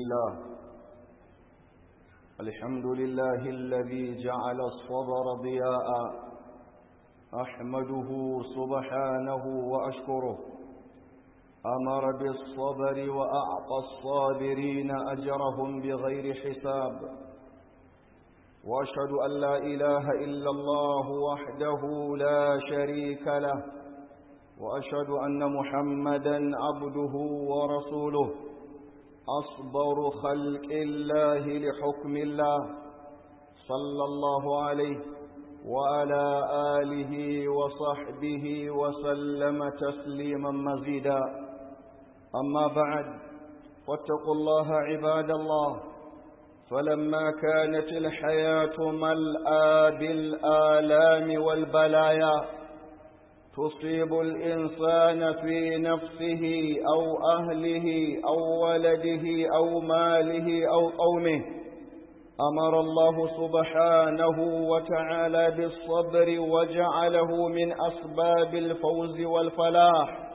الله الحمد لله الذي جعل الصبر ضياء أحمده سبحانه وأشكره أمر بالصبر وأعطى الصابرين أجرهم بغير حساب وأشهد أن لا إله إلا الله وحده لا شريك له وأشهد أن محمدا عبده ورسوله أصبر خلق الله لحكم الله صلى الله عليه وعلى آله وصحبه وسلم تسليما مزيدا أما بعد واتقوا الله عباد الله فلما كانت الحياة ملآ بالآلام والبلايا تصيب الإنسان في نفسه أو أهله أو ولده أو ماله أو قومه أمر الله سبحانه وتعالى بالصبر وجعله من أسباب الفوز والفلاح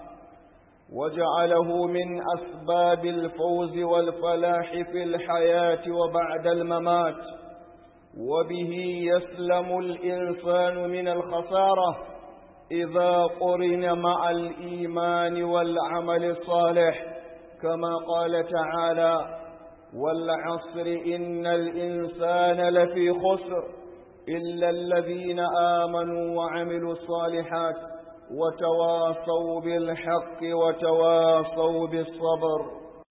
وجعله من أسباب الفوز والفلاح في الحياة وبعد الممات وبه يسلم الإنسان من الخسارة إذا قرن مع الإيمان والعمل الصالح كما قال تعالى والعصر إن الإنسان لفي خسر إلا الذين آمنوا وعملوا الصالحات وتواصوا بالحق وتواصوا بالصبر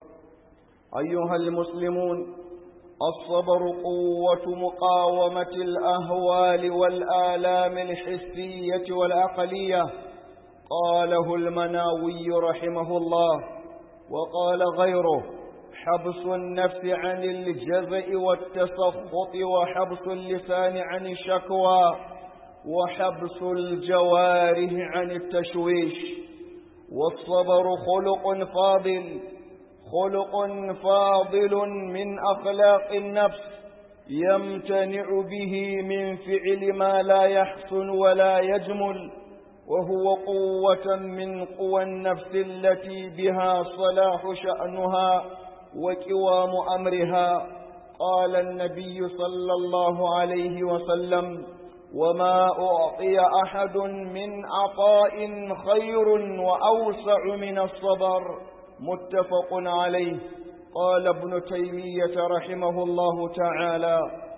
أيها المسلمون الصبر قوة مقاومة الأهوال والآلام الحسية والعقلية قاله المناوي رحمه الله وقال غيره حبس النفس عن الجزع والتسخط وحبس اللسان عن الشكوى وحبس الجوارح عن التشويش والصبر خلق فاضل خلق فاضل من أخلاق النفس يمتنع به من فعل ما لا يحسن ولا يجمل وهو قوة من قوى النفس التي بها صلاح شأنها وكوام أمرها قال النبي صلى الله عليه وسلم وما أعطي أحد من عطاء خير وأوسع من الصبر متفق عليه قال ابن تيمية رحمه الله تعالى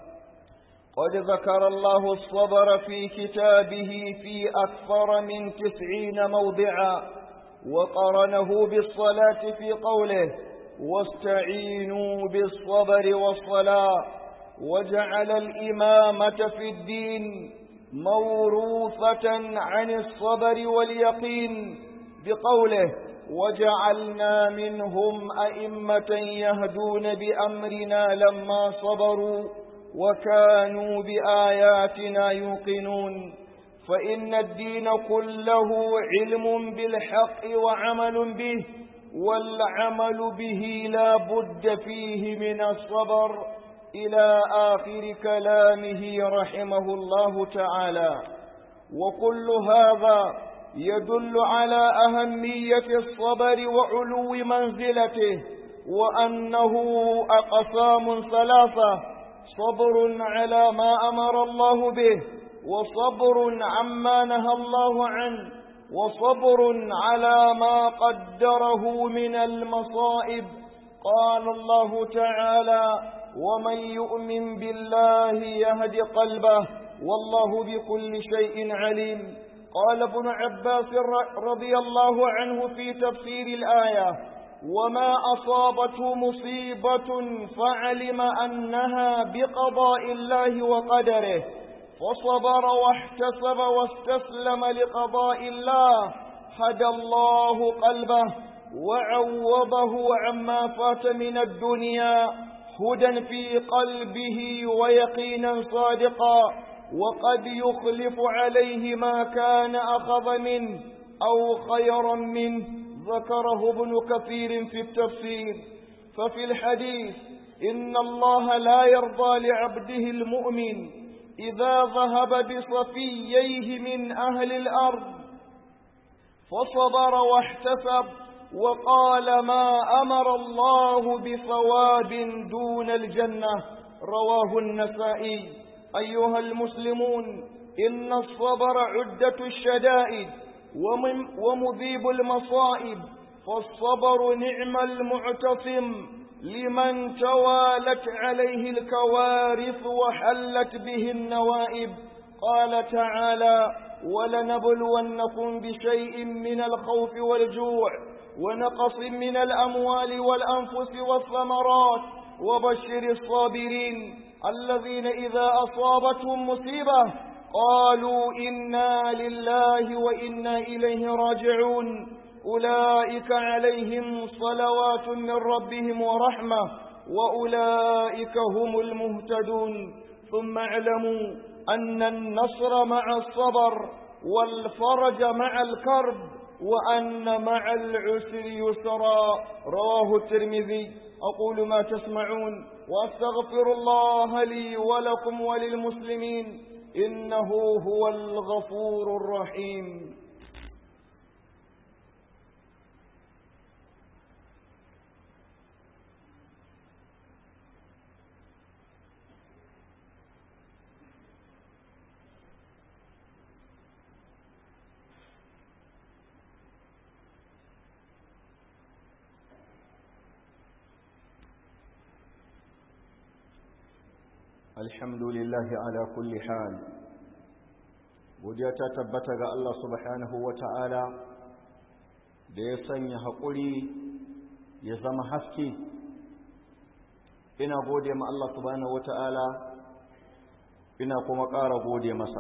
قد ذكر الله الصبر في كتابه في أكثر من تسعين موضعا وقرنه بالصلاة في قوله واستعينوا بالصبر والصلاة وجعل الإمامة في الدين موروثة عن الصبر واليقين بقوله وجعلنا منهم أئمة يهدون بأمرنا لما صبروا وكانوا بآياتنا يوقنون فإن الدين كله علم بالحق وعمل به والعمل به لا بد فيه من الصبر إلى آخر كلامه رحمه الله تعالى وكل هذا يدل على أهمية الصبر وعلو منزلته وأنه أقسام ثلاثة صبر على ما أمر الله به وصبر عما نهى الله عنه وصبر على ما قدره من المصائب قال الله تعالى ومن يؤمن بالله يهد قلبه والله بكل شيء عليم قال ابن عباس رضي الله عنه في تفسير الآية وما أصابته مصيبة فعلم أنها بقضاء الله وقدره فصبر واحتسب واستسلم لقضاء الله هدى الله قلبه وعوضه عما فات من الدنيا هدى في قلبه ويقينا صادقا وقد يخلف عليه ما كان أخذ منه أو خيرا منه ذكره ابن كثير في التفسير ففي الحديث إن الله لا يرضى لعبده المؤمن إذا ذهب بصفييه من أهل الأرض فصبر واحتسب وقال ما أمر الله بثواب دون الجنة رواه النسائي أيها المسلمون إن الصبر عدة الشدائد ومذيب المصائب فالصبر نعم المعتصم لمن توالت عليه الكوارث وحلت به النوائب قال تعالى ولنبلونكم بشيء من الخوف والجوع ونقص من الأموال والأنفس والثمرات وبشر الصابرين الذين إذا أصابتهم مصيبة قالوا إنا لله وإنا إليه راجعون أولئك عليهم صلوات من ربهم ورحمة وأولئك هم المهتدون ثم اعلموا أن النصر مع الصبر والفرج مع الكرب وأن مع العسر يسرا رواه الترمذي أقول ما تسمعون وأستغفر الله لي ولكم وللمسلمين إنه هو الغفور الرحيم الحمد لله على كل حال godiya ta tabbata ga Allah subhanahu wa ta'ala da ya sanya haƙuri ya zama haske ina gode ma Allah subhanahu wa ta'ala ina kuma ƙara gode masa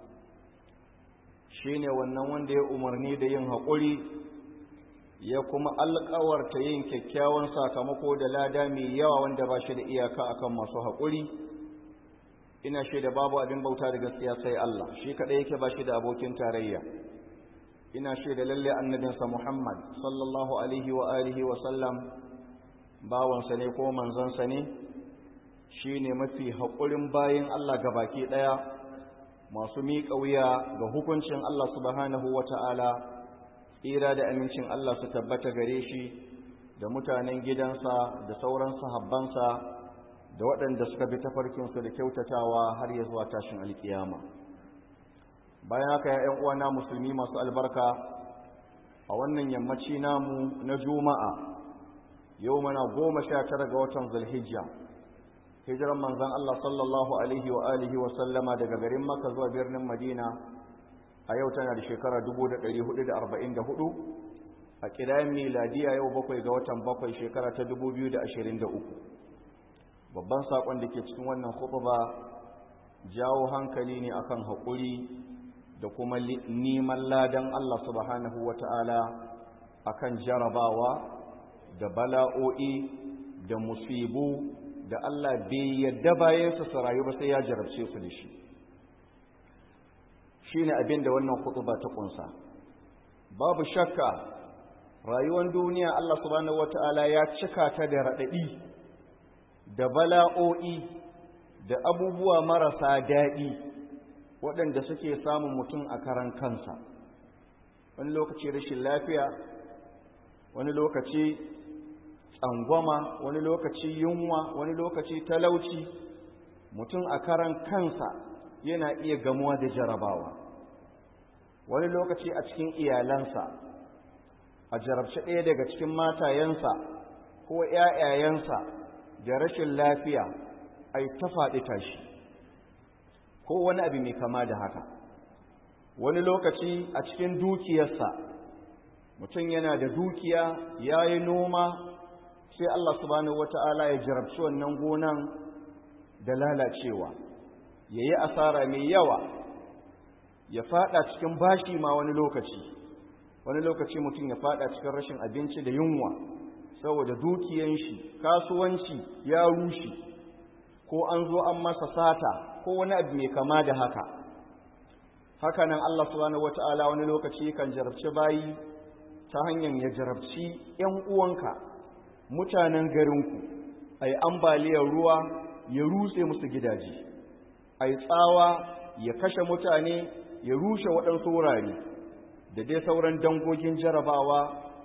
shi ne wannan wanda ya umarni da yin haƙuri ya kuma alƙawarta yin kyakkyawan sakamako da lada mai yawa wanda ba shi da iyaka akan masu haƙuri ina shaida babu abin bauta da gaskiya sai Allah shi kadai yake ba shi da abokin tarayya ina shaida lalle annabinsa Muhammad sallallahu alaihi wa alihi wa sallam bawansa ne ko manzansa ne shine mafi haƙurin bayin Allah gabaki daya masu miƙa wuya ga hukuncin Allah subhanahu wa ta'ala tsira da amincin Allah su tabbata gare shi da mutanen gidansa da sauran sahabbansa da waɗanda suka bi tafarkinsu da kyautatawa har ya zuwa tashin alkiyama bayan haka ya ‘yan uwana musulmi masu albarka a wannan yammaci namu na juma'a yau mana goma sha tara ga watan zulhijja hijiran manzan Allah sallallahu alaihi wa alihi wa sallama daga garin maka zuwa birnin madina a yau tana da shekara 1444 a ƙidayen miladiya yau bakwai ga watan bakwai shekara ta 2023 babban saƙon da ke cikin wannan khutba jawo hankali ne akan haƙuri da kuma neman ladan Allah subhanahu wata'ala akan jarabawa da bala'o'i da musibu da Allah bai yadda bayansa su rayu ba sai ya jarabce su da shi shine abin da wannan khutba ta kunsa babu shakka rayuwar duniya Allah subhanahu wata'ala ya cika ta da raɗaɗi da bala'o'i da abubuwa marasa daɗi waɗanda suke samun mutum a karan kansa wani lokaci rashin lafiya wani lokaci tsangwama wani lokaci yunwa wani lokaci talauci mutum a karan kansa yana iya gamuwa da jarabawa wani lokaci a cikin iyalansa a jarabci ɗaya daga cikin matayensa ko ‘ya'yayensa da rashin lafiya a yi ta faɗi tashi ko wani abu mai kama da haka wani lokaci a cikin dukiyarsa mutum yana da dukiya ya yi noma sai Allah subhanahu wata'ala ya jarabci wannan gonan da lalacewa ya yi asara mai yawa ya fada cikin bashi ma wani lokaci wani lokaci mutum ya fada cikin rashin abinci da yunwa saboda dukiyan shi kasuwanci ya rushe ko an zo an masa sata ko wani abu mai kama da haka hakanan Allah subhanahu wata'ala wani lokaci kan jarabci bayi ta hanyar ya jarabci ‘yan uwanka mutanen garinku a yi ambaliyar ruwa ya rutse musu gidaje a yi tsawa ya kashe mutane ya rushe waɗansu wurare da dai sauran dangogin jarabawa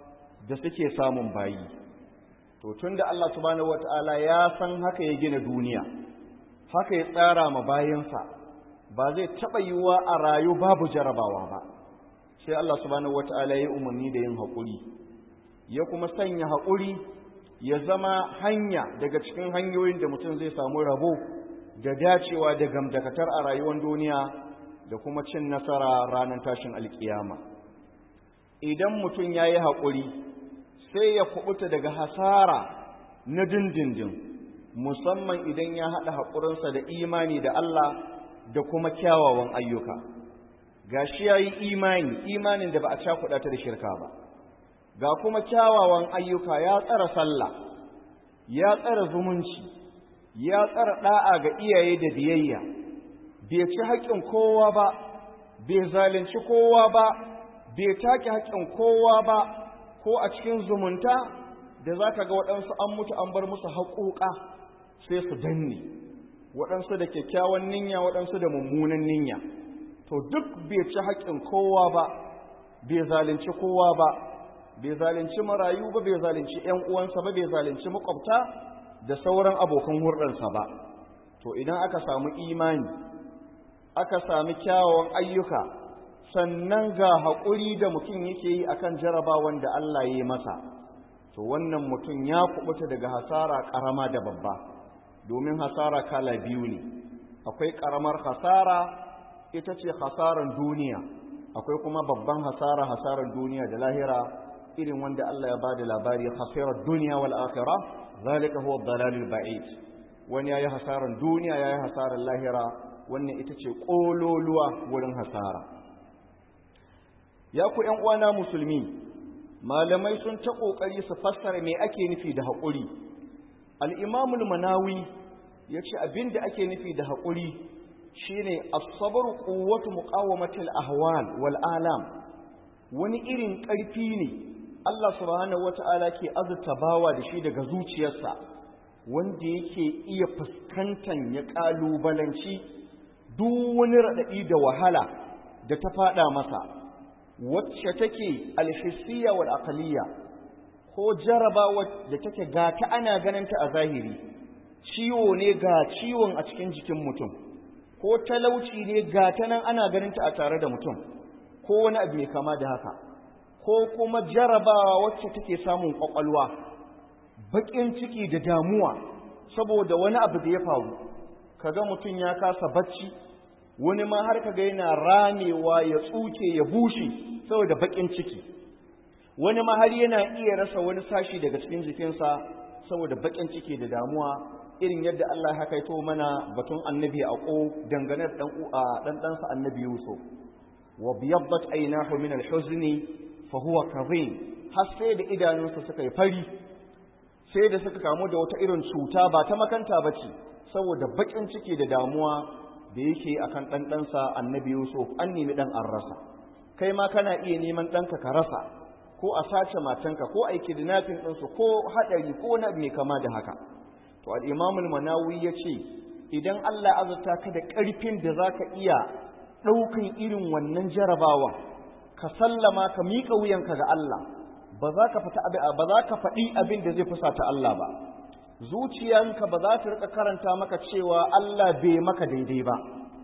da suke samun bayi to tunda Allah subhanahu wataala ya san haka ya gina duniya haka ya tsara ma bayansa ba zai taɓa yiwuwa a rayu babu jarabawa ba sai Allah subhanahu wataala ya umarni da yin haƙuri ya kuma sanya haƙuri ya zama hanya daga cikin hanyoyin da mutum zai samu rabo da dacewa da gamdakatar a rayuwar duniya da kuma cin nasara ranar tashin alkiyama idan mutum ya yi haƙuri sai ya kubuta daga hasara na dindindin musamman idan ya haɗa haƙurinsa da imani da Allah da kuma kyawawan ayyuka ga shi ya yi imani imanin da ba a cakuɗa ta da shirka ba ga kuma kyawawan ayyuka ya tsara sallah ya tsara zumunci ya tsara ɗa'a ga iyaye da biyayya bai ci haƙƙin kowa ba bai zalunci kowa ba bai take haƙƙin kowa ba ko a cikin zumunta da za ka ga waɗansu an mutu an bar musu haƙoƙa sai su danne waɗansu da kyakkyawan ninya waɗansu da mummunan ninya to duk bai ci haƙƙin kowa ba bai zalunci kowa ba bai zalunci marayu ba bai zalunci ‘yan uwansa ba bai zalunci makwabta da sauran abokan hurɗarsa ba to idan aka samu imani aka sami kyawawan ayyuka sannan ga haƙuri da mutum yake yi akan jarabawan da Allah ya yi masa to wannan mutum ya kubuta daga hasara ƙarama da babba domin hasara kala biyu ne akwai ƙaramar hasara ita ce hasaran duniya akwai kuma babban hasara hasaran duniya da lahira irin wanda Allah ya ba da labari hasirar duniya wal akhirah zalika huwa dalalul ba'id wani yayi hasaran duniya yayi hasaran lahira wannan ita ce kololuwa wurin hasara ya ku ƴan uwana musulmi malamai sun ta kokari su fassara me ake nufi da haƙuri al-imam al-manawi yace abinda ake nufi da haƙuri shine as-sabr quwwatu muqawamati al-ahwal wal alam wani irin ƙarfi ne Allah subhanahu wata'ala ke azurta bawa da shi daga zuciyarsa wanda yake iya fuskantan ya ƙalubalanci duk wani raɗaɗi da wahala da ta faɗa masa wacce take alhissiya wal aqliya ko jarabawa da take ga ta ana ganinta a zahiri ciwo ne ga ciwon a cikin jikin mutum ko talauci ne ga ta nan ana ganinta a tare da mutum ko wani abu mai kama da haka ko kuma jarabawa wacce take samun kwakwalwa baƙin ciki da damuwa saboda wani abu da ya faru kaga mutum ya kasa bacci wani ma har kaga yana ramewa ya tsuke ya bushe saboda baƙin ciki wani ma har yana iya rasa wani sashi daga cikin jikinsa saboda baƙin ciki da damuwa irin yadda Allah ya kaito mana batun annabi a ko dangane da dan ɗansa annabi Yusuf wa biyaddat aynahu min al-huzni fa huwa kadhim har sai da idanunsa suka yi fari sai da suka kamu da wata irin cuta ba ta makanta bace saboda bakin ciki da damuwa da yake akan dan ɗansa annabi Yusuf an nemi dan an rasa kai ma kana iya neman ɗanka ka rasa ko a sace matanka ko a yi kidnapping ɗinsu ko haɗari ko na mai kama da haka to al-imamul manawi ya ce idan Allah azurta ka da ƙarfin da za ka iya ɗaukan irin wannan jarabawan ka sallama ka miƙa wuyanka ga Allah ba za ka fita ba za ka faɗi abin da zai fusata Allah ba zuciyanka ba za ta rika karanta maka cewa Allah bai maka daidai ba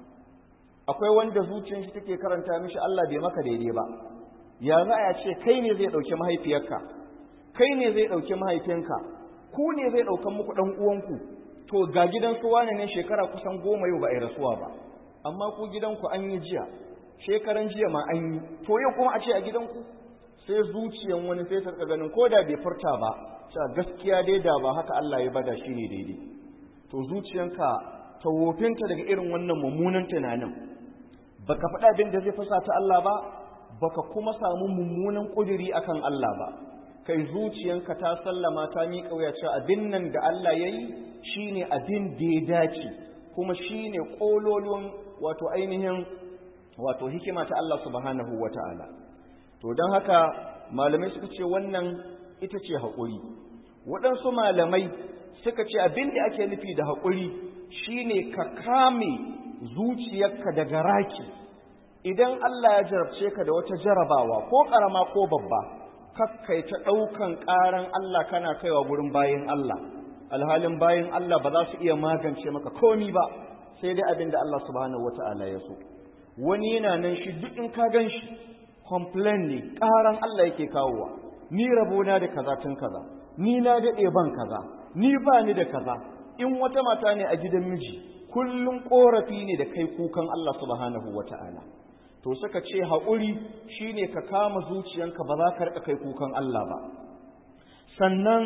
akwai wanda zuciyar shi take karanta mishi Allah bai maka daidai ba ya za a ce kai ne zai ɗauki mahaifiyarka kai ne zai ɗauki mahaifinka ku ne zai ɗaukan muku ɗan uwanku to ga gidan su wane ne shekara kusan goma yau ba a yi rasuwa ba amma ku gidanku an yi jiya shekaran jiya ma an yi to yau kuma a ce a gidanku sai zuciyan wani sai ta ganin ko da bai furta ba cewa gaskiya dai da ba haka Allah ya bada shi ne daidai to zuciyanka ta wofinta daga irin wannan mummunan tunanin baka faɗa abin da zai fasa ta Allah ba baka kuma samu mummunan ƙuduri akan Allah ba kai zuciyanka ta sallama ta miƙa wuya cewa abin nan da Allah ya yi shine abin da ya dace kuma shine ƙololuwan wato ainihin wato hikima ta Allah subhanahu wata'ala to don haka malamai suka ce wannan ita ce haƙuri waɗansu malamai suka ce abin da ake nufi da haƙuri shine ka kame zuciyarka daga raki idan Allah ya jarabce ka da wata jarabawa ko ƙarama ko babba kakkai ta ɗaukan ƙaran Allah kana kaiwa gurin bayin Allah alhalin bayin Allah ba za su iya magance maka komi ba sai dai abin da Allah subhanahu wata'ala ya so wani yana nan shi duk in ka gan shi complain ne ƙaran Allah yake kawowa ni rabona da kaza tun kaza ni na daɗe ban kaza ni ba ni da kaza in wata mata ne a gidan miji kullum ƙorafi ne da kai kukan Allah subhanahu wata'ala to suka ce haƙuri shine ka kama zuciyanka ba za ka riƙa kai kukan Allah ba sannan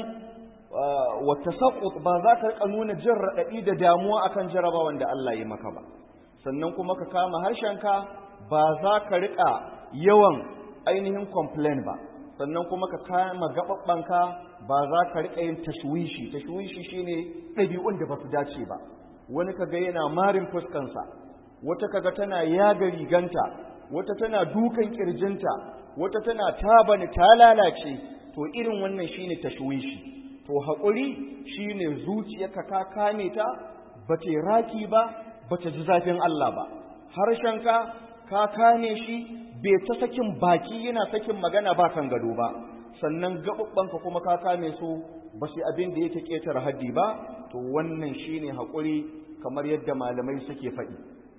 wata saƙut ba za ka riƙa nuna jin raɗaɗi da damuwa akan jarabawan da Allah ya maka ba sannan kuma ka kama harshenka ba za ka riƙa yawan ainihin complain ba sannan kuma ka kama gaɓaɓɓanka ba za ka riƙa yin tashwishi tashwishi shine ɗabi'un da ba su dace ba wani kaga yana marin fuskansa wata kaga tana yaga riganta wata tana dukan kirjinta wata tana tabani ta lalace to irin wannan shine tashwishi to haƙuri shine zuciyarka ka kame ta bata raki ba bata ji zafin Allah ba harshenka ka kame shi bai ta sakin baki yana sakin magana ba kan gado ba sannan gaɓuɓɓanka kuma ka kame su ba su abin da yake ƙetare haddi ba to wannan shine haƙuri kamar yadda malamai suke faɗi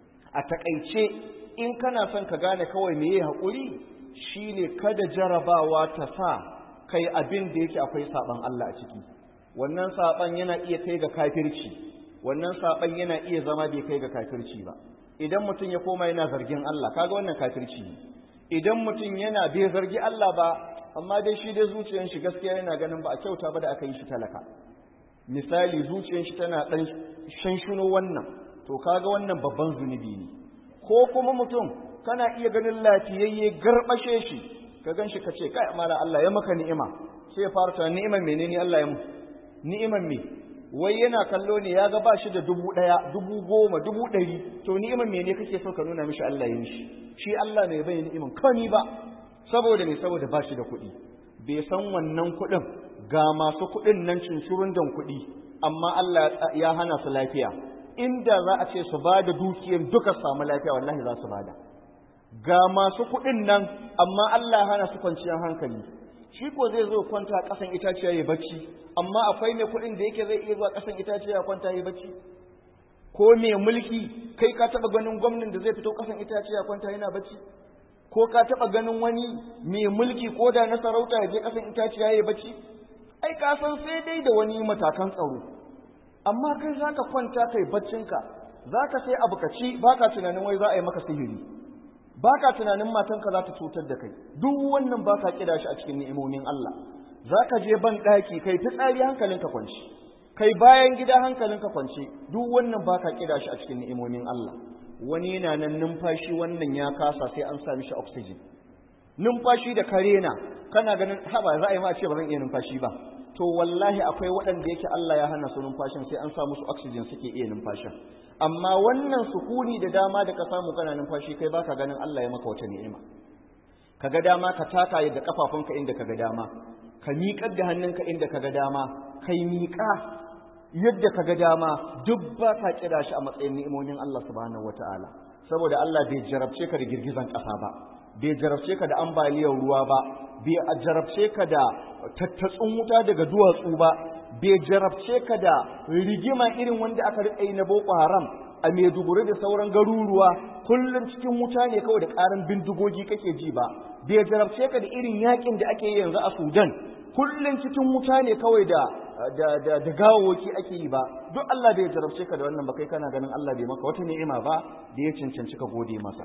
a taƙaice in kana son ka gane kawai meye haƙuri shine kada jarabawa ta sa kai abin da yake akwai saɓan Allah a ciki wannan saɓan yana iya kai ga kafirci wannan saɓan yana iya zama bai kai ga kafirci ba idan mutum ya koma yana zargin Allah kaga wannan kafirci ne idan mutum yana bai zargi Allah ba amma dai shi dai zuciyar shi gaskiya yana ganin ba a kyauta ba da aka yi shi talaka misali zuciyar shi tana dan shanshuno wannan to kaga wannan babban zunubi ne ko kuma mutum kana iya ganin lafiyayye garbashe shi ka gan shi ka ce kai mala Allah ya maka ni'ima sai ya fara tunanin ni'iman menene Allah ya mu ni'iman me wai yana kallo ne ya ga ba shi da dubu ɗaya dubu goma dubu ɗari to ni'iman mene kake so ka nuna mishi Allah ya mishi shi Allah ne bai ni'iman kani ba saboda me saboda ba shi da kuɗi bai san wannan kuɗin ga masu kuɗin nan cincurun dan kuɗi amma Allah ya hana su lafiya inda za a ce su ba da dukiyar duka samu lafiya wallahi za su ba da ga masu kuɗin nan amma Allah ya hana su kwanciyar hankali shi ko zai zo kwanta a ƙasan itaciya ya bacci amma akwai mai kuɗin da yake zai iya zuwa ƙasan itaciya ya kwanta ya bacci ko mai mulki kai ka taɓa ganin gwamnan da zai fito ƙasan itaciya ya kwanta yana bacci ko ka taɓa ganin wani mai mulki ko da na sarauta ya je ƙasan itaciya ya bacci ai ka san sai dai da wani matakan tsaro amma kai za ka kwanta kai baccinka za ka sai abu ka ci ba ka tunanin wai za a yi maka sihiri ba ka tunanin matanka za ta cutar da kai duk wannan ba ka kira shi a cikin ni'imomin Allah za ka je ban ɗaki kai fitsari hankalinka kwanci kai bayan gida hankalinka kwance duk wannan ba ka kira shi a cikin ni'imomin Allah wani yana nan numfashi wannan ya kasa sai an sa mishi oxygen numfashi da karena kana ganin haba za a yi ma ce ba zan iya numfashi ba to wallahi akwai waɗanda yake Allah ya hana su numfashin sai an sa musu oxygen suke iya numfashin amma wannan sukuni da dama da ka samu kana numfashi kai baka ganin Allah ya maka wata ni'ima kaga dama ka taka yadda kafafunka inda kaga dama ka miƙar da hannunka inda kaga dama kai miƙa yadda kaga dama duk ba ka kira shi a matsayin ni'imomin Allah subhanahu wataala saboda Allah bai jarabce ka da girgizan ƙasa ba bai jarabce ka da ambaliyar ruwa ba bai jarabce ka da tattatsun wuta daga duwatsu ba bai jarabce ka da rigima irin wanda aka riƙa yi na Boko Haram a Maiduguri da sauran garuruwa kullum cikin wuta ne kawai da ƙarin bindigogi kake ji ba bai jarabce ka da irin yakin da ake yi yanzu a Sudan kullum cikin wuta ne kawai da da da, da gawawoki ake yi ba duk Allah bai jarabce ka da wannan ba kai kana ganin Allah bai maka wata ni'ima ba da ya cancanci ka gode masa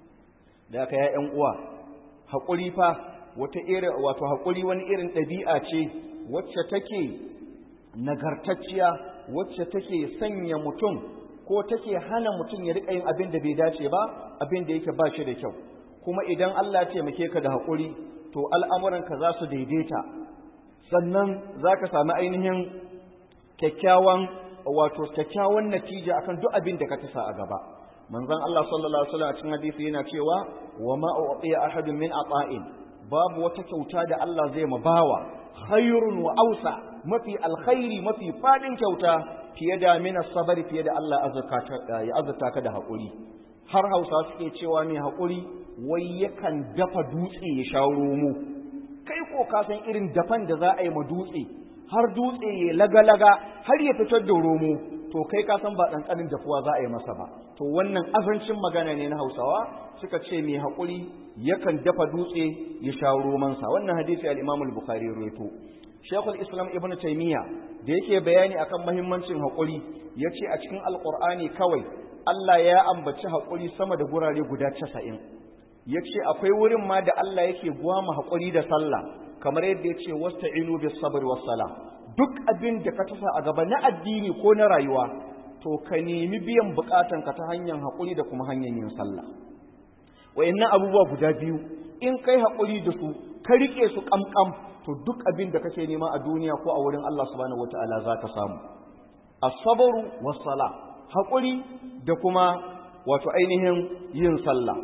da aka ya ƴan uwa haƙuri fa wata irin wato haƙuri wani irin ɗabi'a ce wacce take nagartacciya wacce take sanya mutum ko take hana mutum ya riƙa yin abin da bai dace ba abin da yake ba shi da kyau kuma idan Allah ya taimake ka da haƙuri to al'amuranka za su daidaita sannan za ka sami ainihin kyakkyawan wato kyakkyawan natija akan duk abin da ka tasa a gaba manzon Allah sallallahu alaihi wasallam a cikin hadisi yana cewa wa ma u'tiya ahadun min ata'in babu wata kyauta da Allah zai ma bawa khairun wa ausa mafi alkhairi mafi fadin kyauta fiye da mina sabari fiye da Allah ya azurta ka da haƙuri har hausa suke cewa mai haƙuri wai yakan dafa dutse ya sha romo kai ko ko ka san irin dafan da za a yi ma dutse har dutse ya laga-laga har ya fitar da romo to kai ka san ba ɗanƙanin dafuwa za a yi masa ba to wannan azancin magana ne na hausawa suka ce mai haƙuri yakan dafa dutse ya sha romansa wannan hadisi al-imam al-bukhari rawaito shaykhul islam ibn taymiya da yake bayani akan muhimmancin haƙuri yace a cikin alqur'ani kawai Allah ya ambaci haƙuri sama da gurare guda 90 yace akwai wurin ma da Allah yake gwama haƙuri da sallah kamar yadda yace wasta'inu bis sabr was salah duk abin da ka tasa a gaba na addini ko na rayuwa to ka nemi biyan bukatanka ta hanyar haƙuri da kuma hanyar yin sallah wayannan abubuwa guda biyu in kai haƙuri da su ka rike su ƙamƙam to duk abin da kake nema a duniya ko a wurin Allah subhanahu wataala za ka samu as-sabru was-sala haƙuri da kuma wato ainihin yin sallah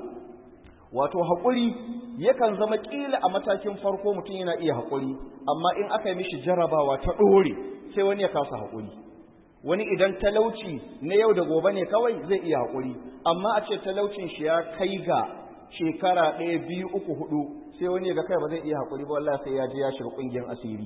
wato haƙuri yakan zama ƙila a matakin farko mutum yana iya haƙuri amma in aka yi mishi jarabawa ta ɗore sai wani ya kasa haƙuri wani idan talauci na yau da gobe ne kawai zai iya haƙuri amma a ce talaucin shi ya kai ga shekara ɗaya biyu uku hudu sai wani ya ga kai ba zai iya haƙuri ba wallahi sai ya je ya shiga ƙungiyar asiri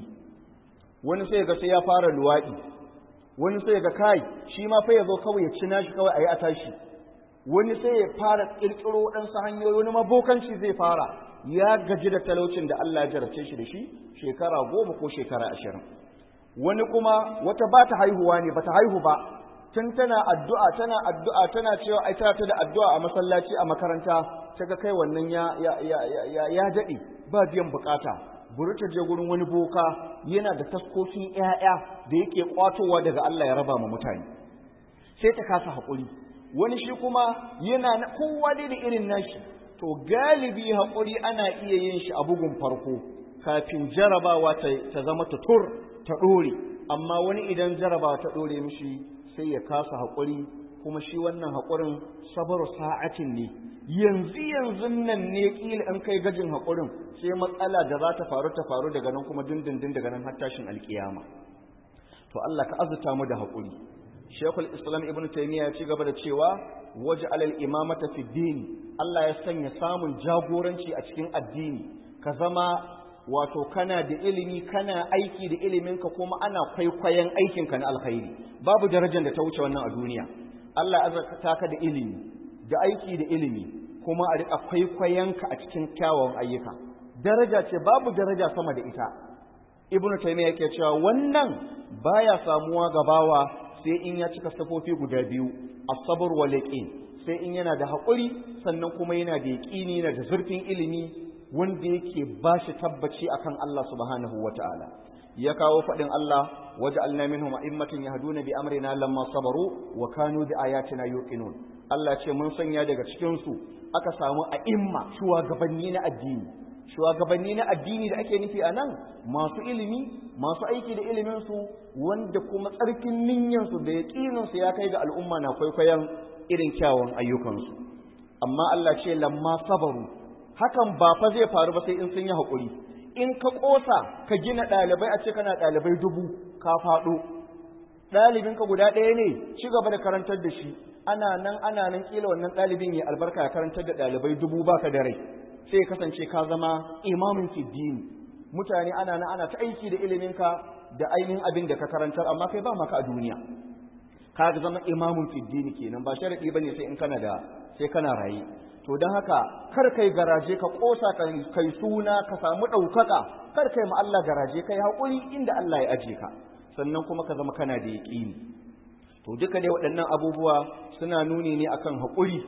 wani sai ga sai ya fara luwaɗi wani sai ga kai shi ma fa ya zo kawai ya ci nashi kawai a yi a tashi wani sai ya fara ƙirƙiro waɗansu hanyoyi wani mabokanci zai fara ya gaji da talaucin da Allah ya jarabce shi da shi shekara goma ko shekara ashirin wani kuma wata ba ta haihuwa ne ba ta haihu ba tun tana addu'a tana addu'a tana cewa ai tana ta da addu'a a masallaci a makaranta ta ga kai wannan ya ya ya ya ya daɗe ba biyan bukata buri ta je gurin wani boka yana da taskokin ƴaƴa da yake kwatowa daga Allah ya raba ma mutane sai ta kasa haƙuri wani shi kuma yana na kowa dai da irin nashi to galibi haƙuri ana iya yin shi a bugun farko kafin jarabawa ta zama tutur ta ɗore amma wani idan jarabawa ta ɗore mishi sai ya kasa haƙuri kuma shi wannan haƙurin sabar sa'atin ne yanzu yanzu nan ne ƙila an kai gajin haƙurin sai matsala da za ta faru ta faru daga nan kuma dindindin daga nan har tashin alƙiyama to Allah ka azuta mu da haƙuri Shekul Islam Ibn Taymiyyah ya ci gaba da cewa waje alal imamata fi dini Allah ya sanya samun jagoranci a cikin addini ka zama wato kana da ilimi kana aiki da iliminka kuma ana kwaikwayon aikinka na alkhairi babu darajar da ta wuce wannan a duniya Allah ya azurta ka da ilimi da aiki da ilimi kuma a riƙa kwaikwayonka a cikin kyawawan ayyuka daraja ce babu daraja sama da ita Ibn Taymiyyah yake cewa wannan baya samuwa gabawa sai in ya cika safofi guda biyu as-sabr wal yaqin sai in yana da haƙuri sannan kuma yana da yaqini yana da zurfin ilimi wanda yake ba shi tabbaci akan Allah subhanahu wata'ala ya kawo faɗin Allah waja'alna minhum a'immatan yahduna bi amrina lamma sabaru wa kanu bi ayatina yuqinun Allah ce mun sanya daga cikin su aka samu a'imma shugabanni na addini shugabanni na addini da ake nufi a nan masu ilimi masu aiki da iliminsu wanda kuma tsarkin ninyansu da yaƙininsu ya kai ga al'umma na kwaikwayon irin kyawun ayyukansu amma Allah ce lamma sabaru hakan ba fa zai faru ba sai in sun yi haƙuri in ka ƙosa ka gina ɗalibai a ce kana ɗalibai dubu ka faɗo ɗalibinka guda ɗaya ne ci gaba da karantar da shi ana nan ana nan ƙila wannan ɗalibin ya albarka ya karantar da ɗalibai dubu baka da rai sai kasance ka zama imamin fiddini mutane ana nan ana ta aiki da iliminka da ainihin abin da ka karantar amma kai ba maka a duniya ka zama imamin fiddini kenan ba sharadi bane sai in kana da sai kana raye to don haka kar kai garaje ka kosa kai suna ka samu ɗaukaka kar kai ma Allah garaje kai haƙuri inda Allah ya aje ka sannan kuma ka zama kana da yaƙini to duka dai waɗannan abubuwa suna nuni ne akan haƙuri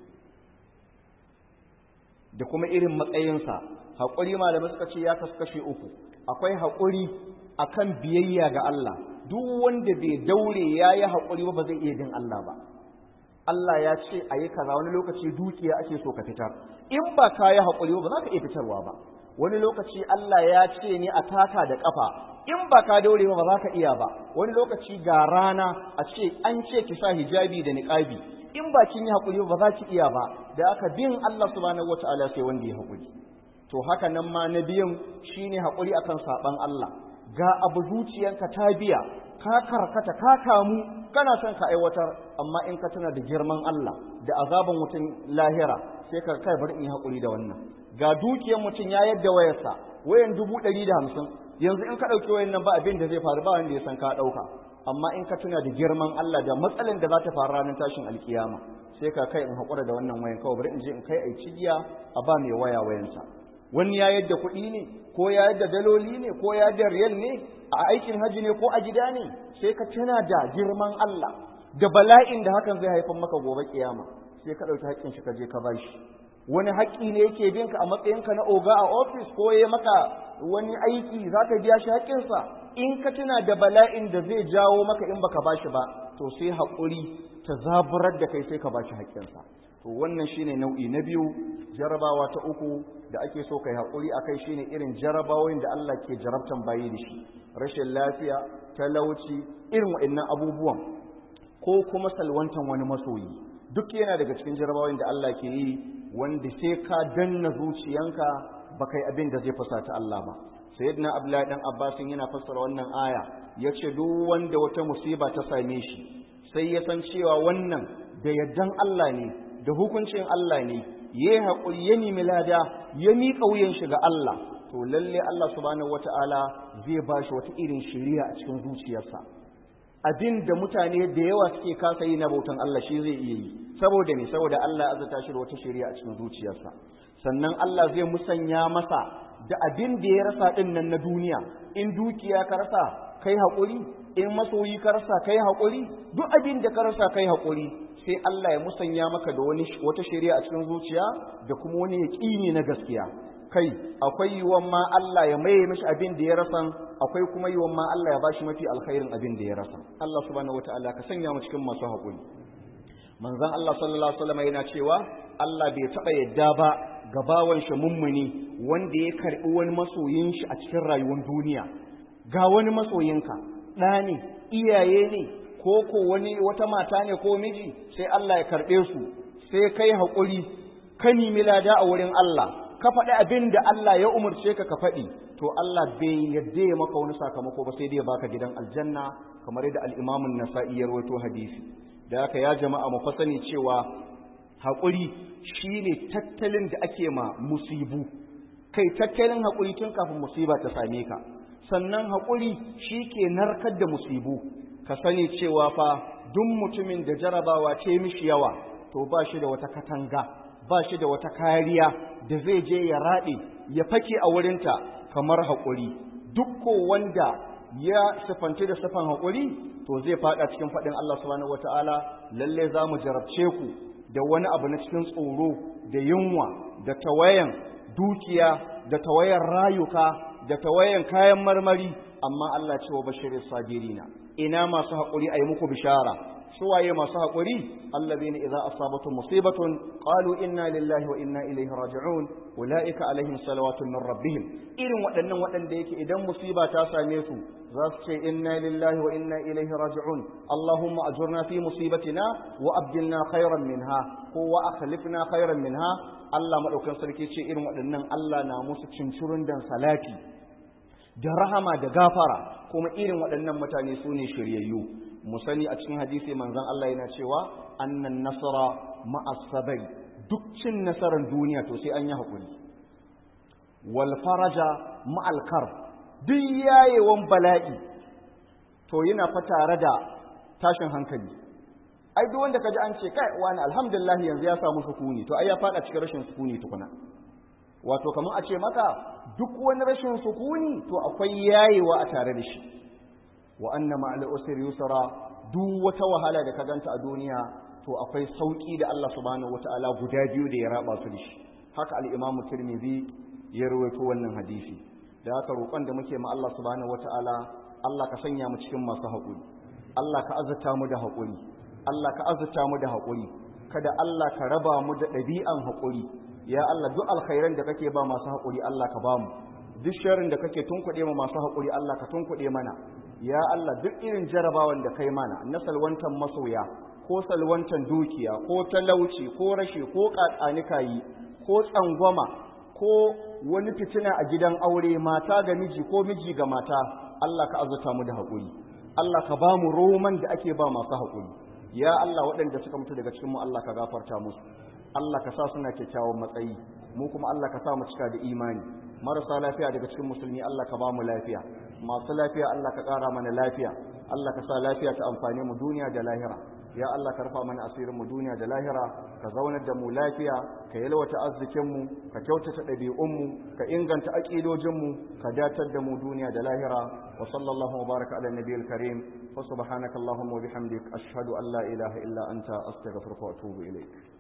da kuma irin matsayinsa haƙuri malamai suka ce ya kasu kashe uku akwai haƙuri akan biyayya ga Allah duk wanda bai daure ya yi haƙuri ba ba zai iya bin Allah ba Allah ya ce a yi kaza wani lokaci dukiya ake so ka fitar in ba ka yi haƙuri ba za ka iya fitarwa ba wani lokaci Allah ya ce ne a taka da ƙafa in ba ka daure ba ba za ka iya ba wani lokaci ga rana a ce an ce ki sa hijabi da niqabi in ba kin yi haƙuri ba za ki iya ba da aka bin Allah subhanahu wataala sai wanda ya haƙuri to haka nan ma na biyun shine haƙuri akan saban Allah ga abu zuciyanka ta biya ka karkata ka kamu kana son ka aiwatar amma in ka tuna da girman Allah da azaban wutan lahira sai ka kai bari in yi haƙuri da wannan ga dukiyar mutum ya yadda wayarsa wayan dubu ɗari da hamsin yanzu in ka ɗauki wayan nan ba abin da zai faru ba wanda ya san ka ɗauka amma in ka tuna da girman Allah da matsalin da za ta faru ranar tashin alkiyama sai ka kai in haƙura da wannan wayan kawai bari in je in kai ai cigiya a ba mai waya wayansa wani ya yadda kuɗi ne ko ya yadda daloli ne ko ya yadda riyal ne a aikin haji ne ko a gida ne sai ka tuna da girman Allah da bala'in da hakan zai haifar maka gobe kiyama sai ka ɗauki haƙƙin shi ka je ka bashi wani haƙƙi ne yake bin ka a matsayinka na oga a ofis ko ya maka wani aiki za ka biya shi haƙƙinsa in ka tuna da bala'in da zai jawo maka in baka bashi ba to sai haƙuri ta zaburar da kai sai ka bashi haƙƙinsa to wannan shine nau'i na biyu jarabawa ta uku da ake so kai haƙuri akai shine irin jarabawoyin da Allah ke jarabtan bayi da shi rashin lafiya talauci irin waɗannan abubuwan ko kuma salwantan wani masoyi duk yana daga cikin jarabawoyin da Allah ke yi wanda sai ka danna zuciyanka ba kai abin da zai fasata Allah ba sayyidina abdullahi dan abbasin yana fassara wannan aya yace duk wanda wata musiba ta same shi sai ya san cewa wannan da yaddan Allah ne da hukuncin Allah ne yayi hakuri ya nemi lada ya miƙa wuyan shi ga Allah to lalle Allah subhanahu wataala zai bashi wata irin shiriya a cikin zuciyarsa abin da mutane da yawa suke kasa yi na bautan Allah shi zai iya yi saboda ne saboda Allah ya azata shi da wata shari'a a cikin zuciyarsa sannan Allah zai musanya masa da abin da ya rasa din nan na duniya in dukiya ka rasa kai haƙuri in masoyi ka rasa kai haƙuri duk abin da ka rasa kai haƙuri sai Allah ya musanya maka da wani wata shari'a a cikin zuciya da kuma wani yaƙini na gaskiya kai akwai yiwuwan ma Allah ya maye mishi abin da ya rasa akwai kuma yiwuwan ma Allah ya bashi mafi alkhairin abin da ya rasa Allah subhanahu wataala ka sanya mu cikin masu haƙuri manzon Allah sallallahu alaihi wasallam yana cewa Allah bai taɓa yadda ba ga bawan shi mummuni wanda ya karɓi wani masoyin shi a cikin rayuwar duniya ga wani masoyinka ɗa ne iyaye ne ko ko wani wata mata ne ko miji sai Allah ya karɓe su sai kai haƙuri ka nemi lada a wurin Allah ka faɗi abin da Allah ya umarce ka ka faɗi to Allah bai yadda ya maka wani sakamako ba sai dai ya baka gidan aljanna kamar yadda al-Imam an-Nasa'i ya rawaito hadisi da haka ya jama'a mu fasani cewa haƙuri shine tattalin da ake ma musibu kai tattalin haƙuri tun kafin musiba ta same ka sannan haƙuri shi ke narkar da musibu ka sani cewa fa duk mutumin da jarabawa ce mishi yawa to ba shi da wata katanga ba shi da wata kariya da zai je ya raɗe ya fake a wurinta kamar haƙuri duk ko wanda ya sifanci da sifan haƙuri to zai faɗa cikin faɗin Allah subhanahu wataala lalle za mu jarabce ku da wani abu na cikin tsoro da yunwa da tawayan dukiya da tawayan rayuka da tawayan kayan marmari amma Allah ce wa bashirin sabirina ina masu haƙuri a yi muku bishara suwaye masu haƙuri allazina idza asabatuhum musibatun qalu inna lillahi wa inna ilaihi raji'un ulaika alaihim salawatun min rabbihim irin waɗannan waɗanda yake idan musiba ta same su za su ce inna lillahi wa inna ilaihi raji'un allahumma ajurna fi musibatina wa abdilna khairan minha ko wa akhlifna khairan minha Allah madaukan sarki ce irin waɗannan Allah na musu cincirun dan salati da rahama da gafara kuma irin waɗannan mutane su ne shiryayyu mu sani a cikin hadisi manzon Allah yana cewa annan nasara ma'as sabri duk cin nasarar duniya to sai an yi hakuri wal faraja ma'al kar duk yayewan bala'i to yana fa tare da tashin hankali ai duk wanda kaji an ce kai wani alhamdulillah yanzu ya samu sukuni to ai ya fada cikin rashin sukuni tukuna wato kamar a ce maka duk wani rashin sukuni to akwai yayewa a tare da shi wa anna ma'al usri yusra duk wata wahala da ka ganta a duniya to akwai sauki da Allah subhanahu wataala guda biyu da ya raba su da shi haka al-Imam Tirmidhi ya rawaito wannan hadisi da haka roƙon da muke ma Allah subhanahu wataala Allah ka sanya mu cikin masu haƙuri Allah ka azurta mu da haƙuri Allah ka azurta mu da haƙuri kada Allah ka raba mu da ɗabi'an haƙuri ya Allah duk alkhairan da kake ba masu haƙuri Allah ka ba mu duk sharrin da kake tunkuɗe ma masu haƙuri Allah ka tunkuɗe mana ya Allah duk irin jarabawan da kai mana na salwantan masoya ko salwantan dukiya ko talauci ko rashi ko yi ko tsangwama ko wani fitina a gidan aure mata ga miji ko miji ga mata Allah ka azurta mu da haƙuri Allah ka ba mu roman da ake ba masu haƙuri ya Allah waɗanda suka mutu daga cikin mu Allah ka gafarta musu Allah ka sa suna kyakkyawan matsayi mu kuma Allah ka sa mu cika da imani marasa lafiya daga cikin musulmi Allah ka ba mu lafiya masu lafiya Allah ka ƙara mana lafiya Allah ka sa lafiya ta amfane mu duniya da lahira ya Allah ka rufa mana asirin mu duniya da lahira ka zaunar da mu lafiya ka yalwata arzikin mu ka kyautata ɗabi'un mu ka inganta aƙidojin mu ka datar da mu duniya da lahira wa sallallahu wa baraka ala nabiyil karim fa subhanaka allahumma wa bihamdik ashhadu an la ilaha illa anta astaghfiruka wa atubu ilaik